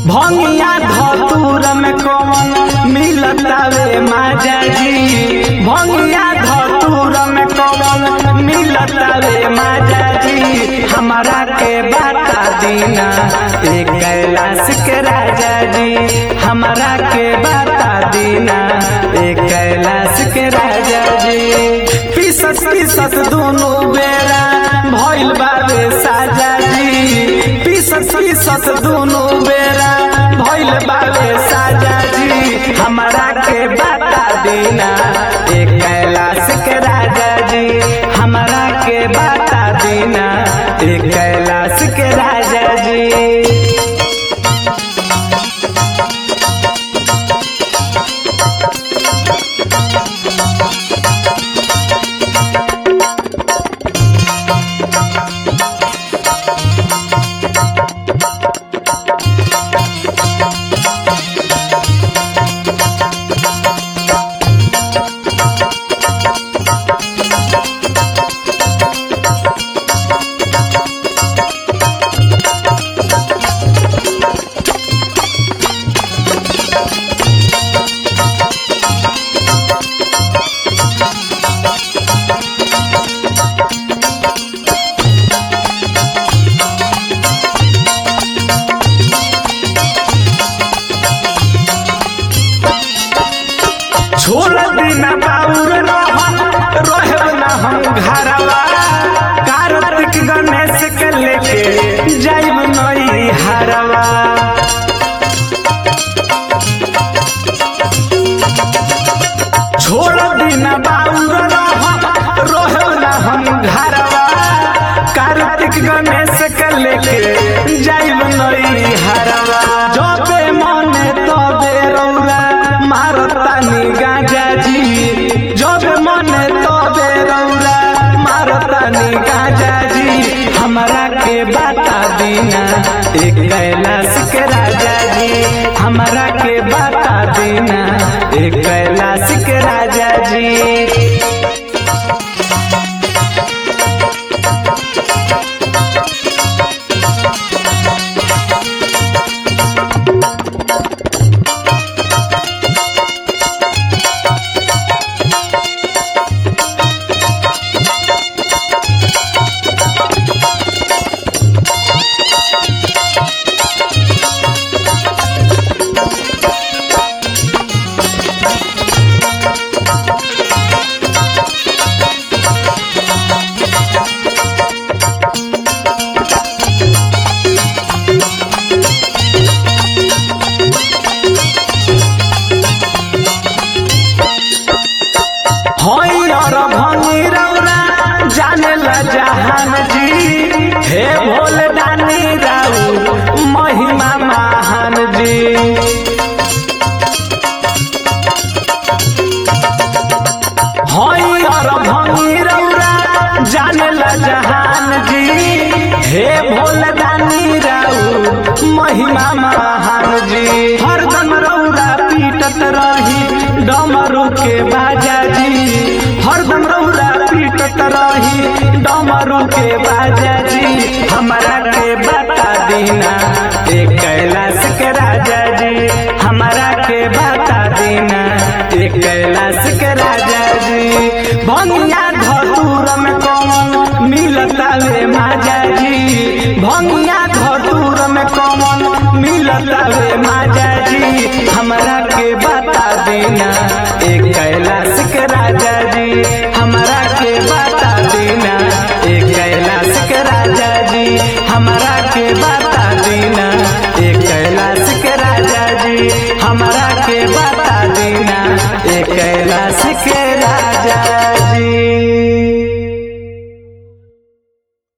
भंगिया धतूर में कौन मिलतावे माजा जी भंगिया धतूर में कौन मिलतावे माजा जी हमारा के बाता दीना एक कैलाश के राजा जी हमारा के बाता दीना एक कैलाश के राजा जी पीसत पीसत दोनों बेरा भइल बाबे साजा जी पीसत पीसत दोनों बेरा भइल बाबे साजा जी हमारा के बाता दीना एक कैलाश के राजा जी हमारा के बाता दीना एक कैलाश के राजा जी छोड़ देना बाउर रहन रहब ना हम घरवा कार्तिक गणेश के लेके जाइब नई हरवा छोड़ देना बाउर रहन रहब ना हम घरवा कार्तिक गणेश के लेके जाइब नई हरवा जबे मने तबे रौरा मारतानी गाजा जी जबे मने तबे रौरा मारतानी गाजा जी हमरा के बाता दीना एक कैलाश के राजा जी हमरा के बाता दीना एक कैलाश के राजा जी हई और भंगी रौरा जाने ला जहान जी हे भोले दानी राऊ महिमा महान जी हई और भंगी रौरा जाने ला जहान जी हे भोले दानी राऊ महिमा महान जी हरदम रौरा पीटत रही डमरू के बाजा जी हरदम रौरा पीटत रही डमरू के बाजा जी हमारा के बता दीना एक कैलाश के राजा जी हमारा के बता दीना एक कैलाश के राजा जी भंगिया धतूर में कौन मिलता वे माजा जी भंगिया धतूर में कौन मिलता वे माजा जी हमरा के बता देना एक कैला